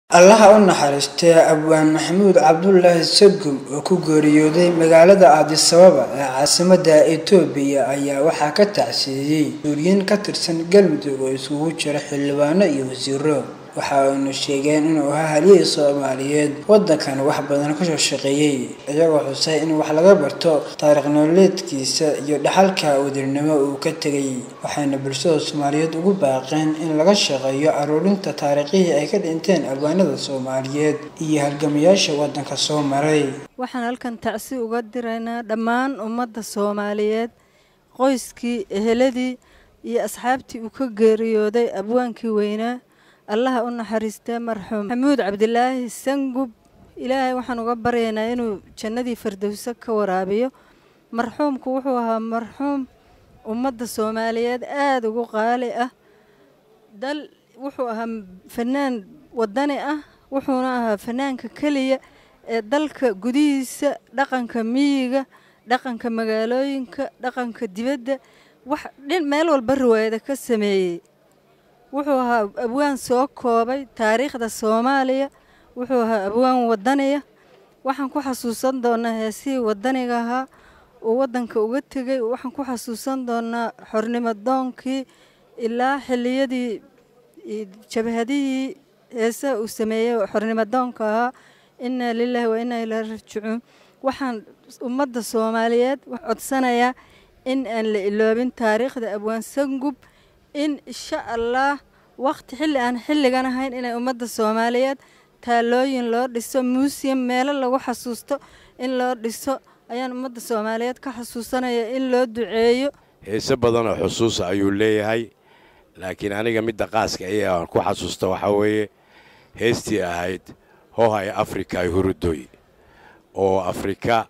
allaha u naxariistay abwaan maxamuud cabdulaahi sagum oo ku geeriyooday magaalada addis ababa ee caasimadda itoobiya ayaa waxaa ka tacsiiyey mas-uuliyiin ka tirsan galmudug oo isugu jira xildhibaano iyo wasiiro waxa aynu sheegeen inuu ahaa halyey soomaaliyeed waddankan wax badan kasoo shaqeeyey iyagoo xusay in wax laga barto taariikh nololeedkiisa iyo dhaxalka wadirnimo uu ka tegay waxayna bulshada soomaaliyeed ugu baaqeen in laga shaqeeyo aruurinta taariikhihii ay ka dhinteen albaanada soomaaliyeed iyo halgamayaasha waddanka soo maray waxaan halkan tacsi uga diraynaa dhammaan ummadda soomaaliyeed qoyskii eheladii iyo asxaabtii uu ka geeriyooday abwaankii weynaa allaha u naxariistee marxuum maxamuud cabdilaahi sangub ilaahay waxaan uga baryaynaa inuu jannadii fardowso ka waraabiyo marxuumku wuxuu ahaa marxuum ummadda soomaaliyeed aada ugu qaali ah dal wuxuu ahaa fanaan wadani ah wuxuuna ahaa fanaanka keliya ee dalka gudihiisa dhaqanka miyiga dhaqanka magaalooyinka dhaqanka dibadda wax meel walba riwaayada ka sameeyey wuxuu ahaa abwaan soo koobay taariikhda soomaaliya wuxuu ahaa abwaan wadaniya waxaan ku xasuusan doonaa heesihii wadaniga ahaa uu waddanka uga tegay waxaan ku xasuusan doonaa xornimo doonkii ilaa xilliyadii jabhadihii heesaha uu sameeyey xornimo doonka ahaa innaa lilaahi wa innaa ilaa rajicuun waxaan ummadda soomaaliyeed codsanayaa in aan la iloobin taariikhda abwaan sangub in insha allah waqti xilli aan xilligan ahayn inay ummadda soomaaliyeed taalooyin loo dhiso muusiyam meelo lagu xasuusto in loo dhiso ayaan ummadda soomaaliyeed ka xasuusanaya in loo duceeyo heese badanoo xusuusa ayuu leeyahay laakiin aniga midda qaaska ee aan ku xasuusta waxaa weeye heestii ahayd hohay afrika ay hurudoy oo afrika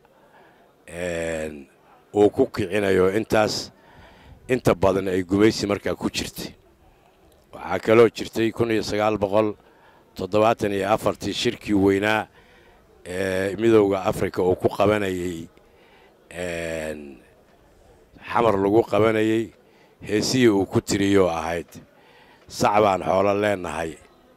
uu ku kicinayo intaas inta badan ay gumaysi markaa ku jirtay waxaa kaloo jirtay kun iyo sagaal boqol toddobaatan iyo afartii shirkii weynaa ee midowda afrika uu ku qabanayey xamar lagu qabanayey heesihii uu ku tiriyoo ahayd sac baan xoolo leennahay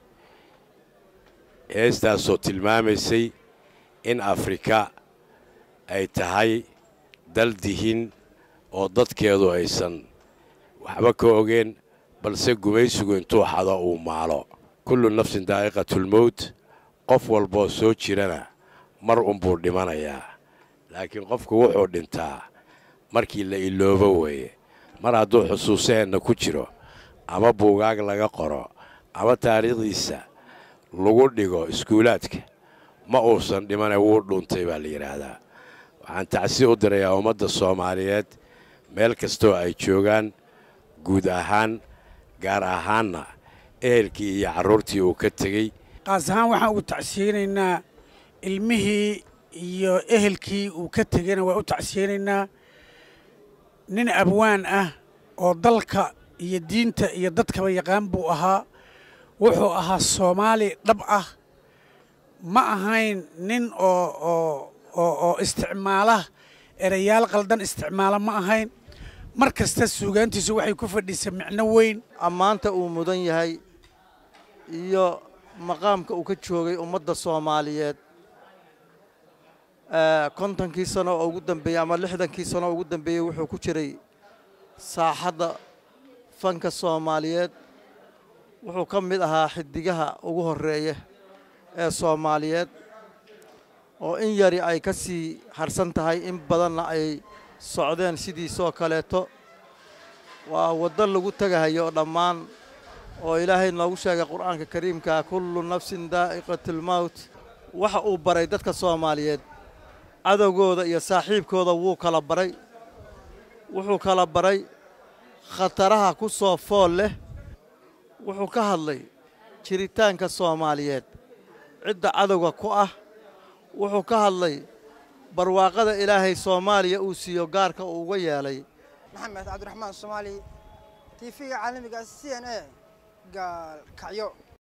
heestaasoo tilmaamaysay in afrika ay tahay dal dihin oo dadkeedu aysan waxba ka ogeen balse gumaysigu intuu xado uu maalo kullu nafsin daa'iqatulmowt qof walboo soo jirana mar unbuu dhimanayaa laakiin qofku wuxuu dhintaa markii la iloobo weeye mar hadduu xusuusaheenna ku jiro ama buugaag laga qoro ama taariikhdiisa lagu dhigo iskuulaadka ma uusan dhimane wuu dhuuntay baa la yidhaahdaa waxaan tacsi u dirayaa ummadda soomaaliyeed meel kastoo ay joogaan guud ahaan gaar ahaanna ehelkii iyo carruurtii uu ka tegey qaas ahaan waxaan ugu tacsiyeynaynaa ilmihii iyo ehelkii uu ka tegeyna waa u tacsiyeynaynaa nin abwaan ah oo dalka iyo diinta iyo dadkaba yaqaan buu ahaa wuxuu ahaa soomaali dhab ah ma ahayn nin oo oo isticmaala erayaal qaldan isticmaala ma ahayn mar kasta suugaantiisu waxay ku fadhiisa micno weyn ammaanta uu mudan yahay iyo maqaamka uu ka joogay ummadda soomaaliyeed kontonkii sano oo ugu dambeeyey ama lixdankii sano oo ugu dambeeyey wuxuu ku jiray saaxadda fanka soomaaliyeed wuxuu ka mid ahaa xidigaha ugu horreeya ee soomaaliyeed oo in yari ay ka sii harsan tahay in badanna ay socdeen sidiisoo kaleeto waa waddo lagu tegahayo oo dhammaan oo ilaahay noogu sheegay qur'aanka kariimka kullu nafsin daa'iqatulmowt waxa uu baray dadka soomaaliyeed cadowgooda iyo saaxiibkooda wuu kala baray wuxuu kala baray khataraha ku soo fool leh wuxuu ka hadlay jiritaanka soomaaliyeed cidda cadowga ku ah wuxuu ka hadlay barwaaqada ilaahay soomaaliya uu siiyo gaarka uu uga yeelay maxamed cabdiraxmaan soomaali tiifiga caalamiga c n a gaalkacyo